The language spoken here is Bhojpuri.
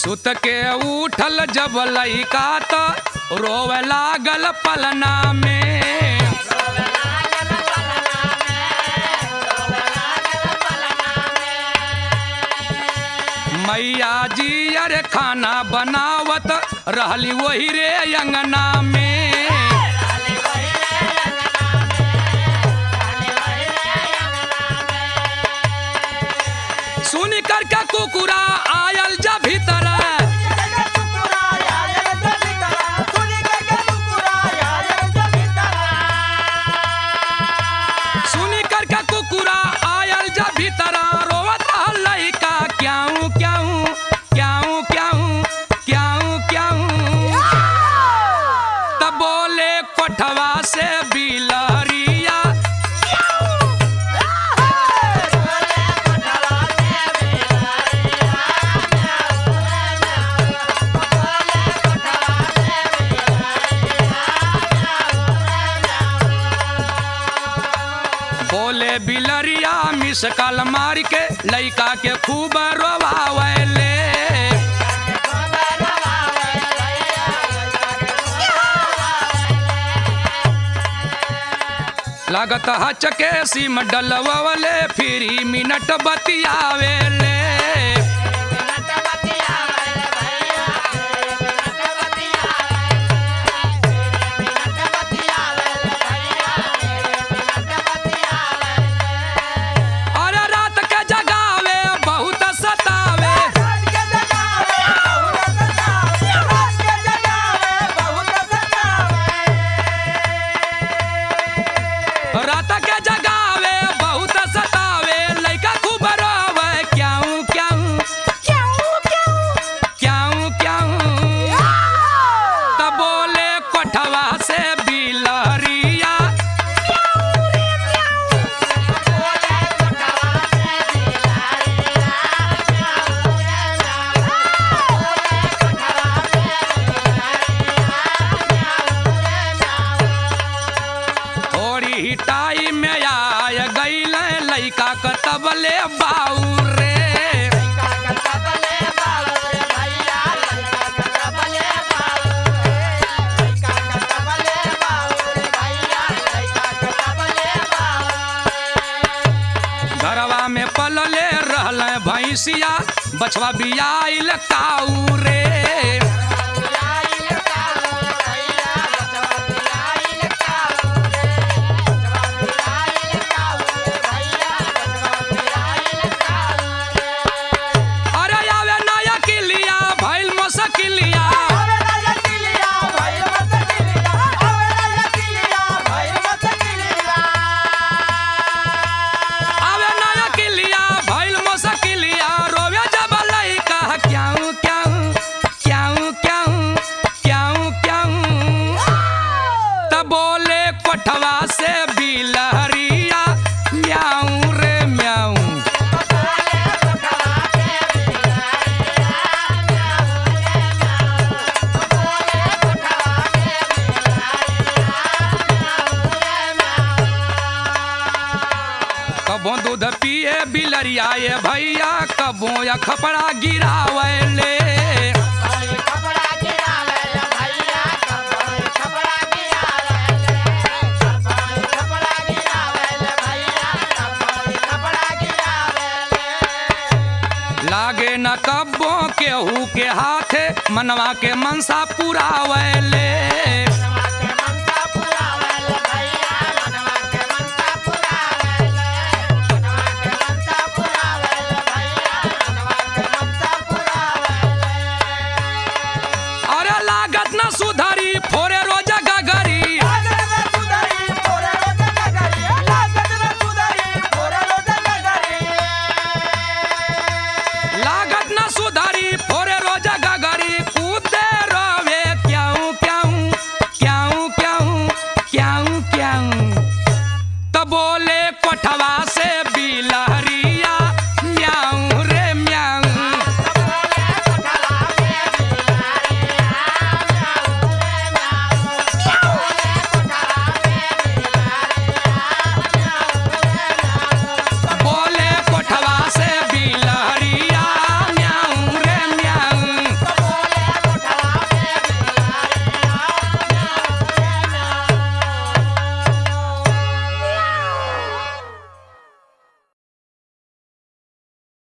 सुत के उठल जब लइका त रोवे लागल पलना में मैया जी अरे खाना बनावत रहली वही रे अंगना में सुन कर के कुकुरा आयल जा भीतर सुन कर के कुकुरा आयल जा भीतर रोवत रहल लइका क्याऊ क्याऊ क्याऊ क्याऊ क्याऊ क्याऊ तब बोले कोठवा से बिलहरिया बोले बिलरिया मिस कल मार के लइका के खूब रोवावले लागत हचके सिम डलवले फिरी मिनट बतियावेले अरे रात के जगावे बहुत सतावे रात के जगावे बहुत सतावे लइका खूब रोवे क्याऊ क्याऊ क्याऊ क्याऊ तब बोले कोठवा से बिलहरिया थोड़ी ही टाइम में आय गईल लइका क तबले बाऊ रे घरवा में पलले रहल भैंसिया बछवा बियाइल काऊ रे अरे आवे नया किलिया भइल मसकिलिया आवे नया किलिया भइल मसकिलिया रोवे जब लइका क्याऊ क्याऊ क्याऊ क्याऊ क्याऊ क्याऊ तब बोले कोठवा से बिलहरिया म्याऊ रे म्याऊ कबो दूध पिए बिलरिया ये भैया कबो या खपड़ा गिरावले लागे न कब्बो केहू के हाथे मनवा के मनसा पुरावले